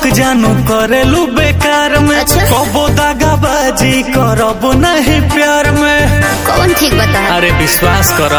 जानू करेलू बेकार में अच्छा। कबो दागाबाजी करब नहीं प्यार में कौन ठीक बता अरे विश्वास कर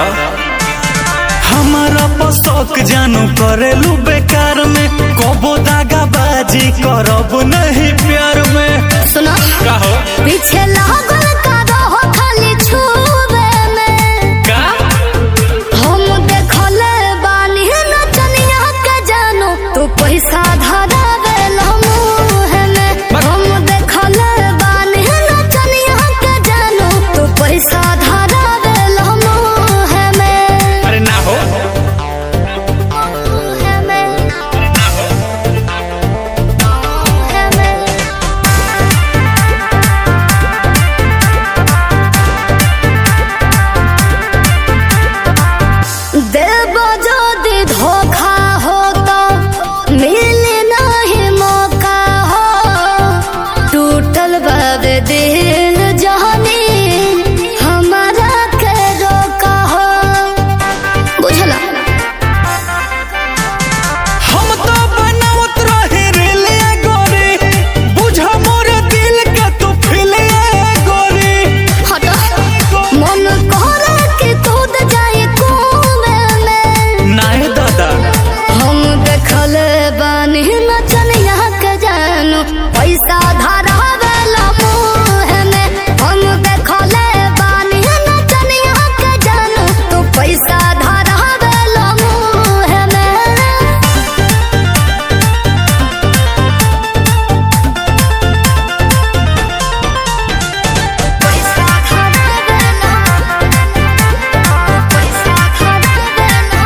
हमारा पसक जानू करेलू बेकार में कबो दागाबाजी करब नहीं प्यार में सुनो कहो पीछे लागल का रहो खाली छुबे में का हम देखले बानी नचनिया के जानो तू पैसा धरावे मुँह में हम देखले बानी नचनिया के जानो तू पैसा धरावे मुँह में अरे ना हो मुँह में मुँह में देव যদি धोखा हो तो मिले नहीं मौका हो टूटल बाबे दिल जहनी हमारा के रोका हो बुझला हम तो बनावत रहे रेले गोरी बुझ मोर दिल के तू फिले गोरी हटा मन करे कि कूद जाए कुएं में नाय दादा हम देखल बानी नचनिया के जानू पैसा धरावेला मुँह में हम देखल बानी नचनिया के जानू तू पैसा धरावेला मुँह में पैसा धरावेला पैसा धरावेला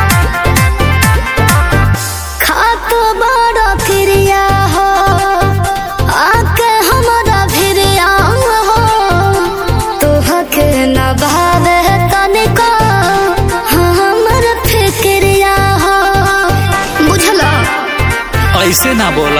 खात बड़ा क्रिया हो आके हमारा भिरिया हो तोहके न भावे तनिको हमर फिक्रिया हो बुझला ऐसे ना बोल